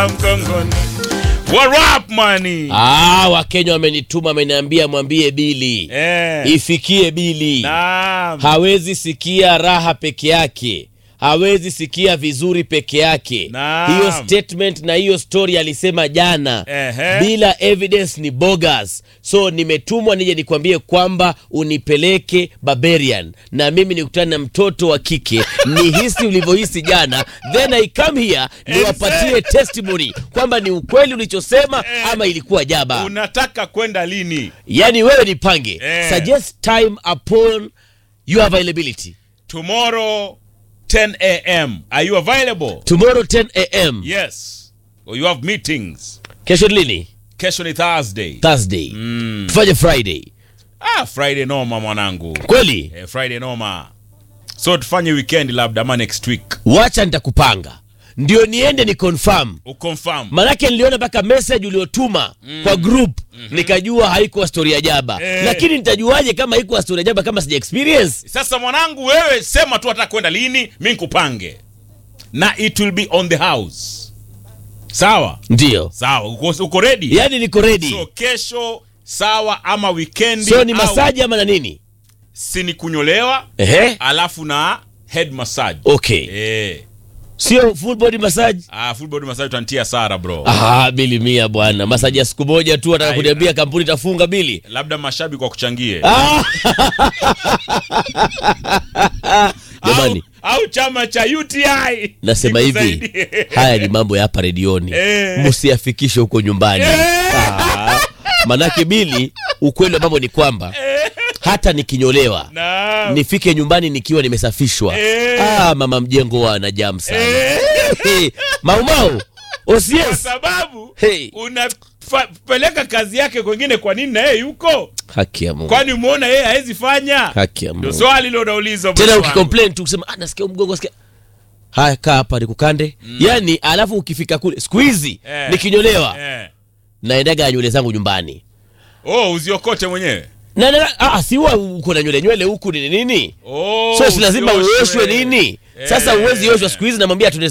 mgongoni. What up money? Ah, Wakenya wamenituma, wameniambia mwambie Bili Eh. ifikie Bili. Naam. Hawezi sikia raha peke yake, hawezi sikia vizuri peke yake. Naam. Hiyo statement na hiyo story alisema jana Ehe. bila evidence ni bogus. So nimetumwa nije nikwambie kwamba unipeleke Barbarian na mimi nikutane na mtoto wa kike nihisi ulivyohisi jana, then I come here niwapatie testimony kwamba ni ukweli ulichosema ama ilikuwa jaba. Unataka kwenda lini? Yani wewe nipange, Eh. suggest time upon your availability. Tomorrow 10 a.m. Are you available? Tomorrow 10 am. Yes. Or you have meetings. Kesho ni lini? Kesho ni Thursday. Thursday. Tufanye Friday. Ah, Friday noma mwanangu. Kweli? Eh, Friday noma. So tufanye weekend labda ama next week. Wacha nitakupanga. Ndio niende ni confirm. Uconfirm. Manake niliona mpaka message uliotuma kwa group nikajua haikuwa story ya jaba. Eh. Lakini nitajuaje kama haikuwa story ya jaba kama sija experience? Sasa mwanangu, wewe sema tu hata kwenda lini, mi nikupange na it will be on the house. Sawa Ndio. sawa, uko, uko ready? Yaani niko ready. So kesho sawa, ama weekend So ni masaji ama na nini? si ni kunyolewa Ehe. alafu na head massage Okay. eh. Sio full body massage. Ah, full body massage utantia Sara bro. Ah, bili mia bwana. Masaji ya siku moja tu ataka Ai, kuniambia kampuni itafunga bili. Labda mashabiki wakuchangie Ah! Jamani, au, au chama cha UTI nasema hivi, Nikusaidie. haya ni mambo ya hapa redioni, Eh. msiyafikishe huko nyumbani. Eh. Ah, manake bili, ukweli wa mambo ni kwamba hata nikinyolewa Naam. nifike nyumbani nikiwa nimesafishwa. Eh. Ah, mama mjengo wana jam sana. Hey, Maumau kwa OCS. sababu Hey. unapeleka kazi yake kwengine, kwa nini na yeye yuko? Haki ya Mungu. Kwani umeona yeye hawezi fanya? Haki ya Ndio Mungu. swali hilo unaulizwa Tena bosi wangu. ukicomplain tu kusema ah, nasikia mgongo nasikia haya kaa hapa nikukande. Yaani alafu ukifika kule siku hizi Eh. nikinyolewa Eh. naendaga nywele zangu nyumbani. Oh, uziokote mwenyewe. Na, na ah, si huwa uko na nywele nywele huku ni nini? Oh, So si lazima usioshwe. uoshwe nini? Sasa Eh. uwezi oshwa siku hizi namwambia tu